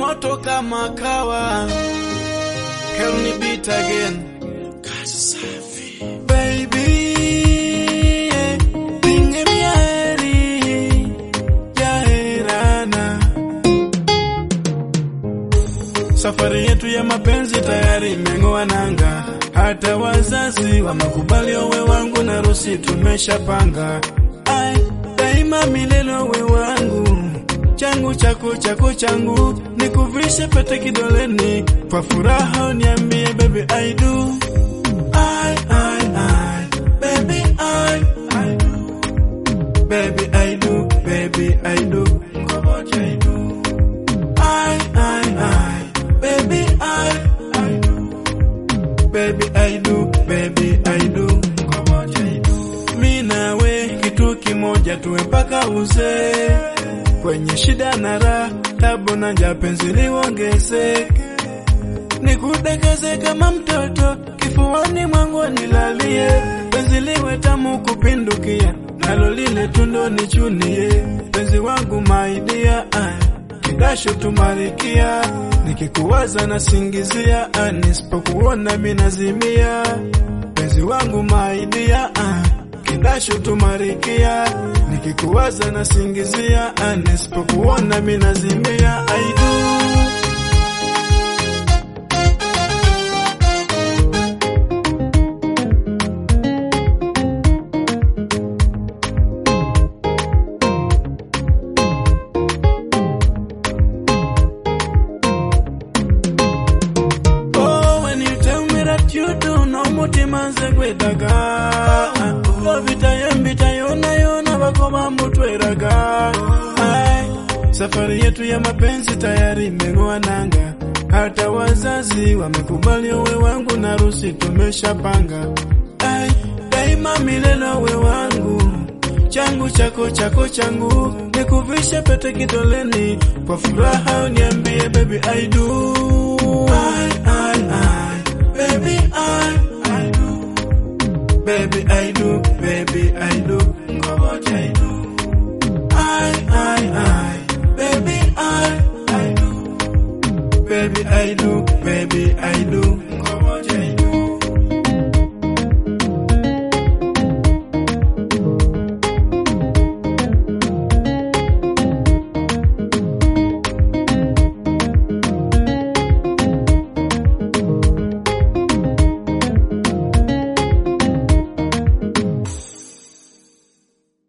moto kama kawa. Can we beat again? Kazi safi. Baby, yeah, pinge miari, jaherana. Safari yetu ya mapenzi tayari imeng'oa nanga, hata wazazi wamekubali owe wangu na rusi tumeshapanga. Ai, daima milele owe wangu, changu chako chako changu, nikuvishe pete kidoleni, kwa furaha uniambie baby I do. I, I, I, baby I, I do. Baby I do, baby I do, ngoja I do. I, I, I, baby I, I do. Baby I do, baby I do, ngoja I do. Mi nawe kitu kimoja tuwe mpaka uzee, kwenye shida na raha, tabu na njaa, penzi liongezeke nikudekeze kama mtoto kifuani mwangu nilalie, penzi liwe tamu kupindukia, nalo lile tundo nichunie, penzi wangu maidia, kidasho tumalikia, nikikuwaza nasingizia, nisipokuona minazimia, penzi wangu maidia, kidasho tumalikia, nikikuwaza nasingizia, nisipokuona minazimia, I do. Oh, when you tell me that you do no mutima nze gwetaga obitayo mbitayo nayo nabakoma mutweraga Ai, safari yetu ya mapenzi tayari imeng'oa nanga hata wazazi wamekubali uwe wangu na rusi tumeshapanga Ai, daima milele uwe wangu changu chako chako changu nikuvishe pete kidoleni kwa furaha uniambie baby I do I, I, I, baby I, I do baby I do baby I do ngoja I do I, I, I, baby I, I do baby I do baby I do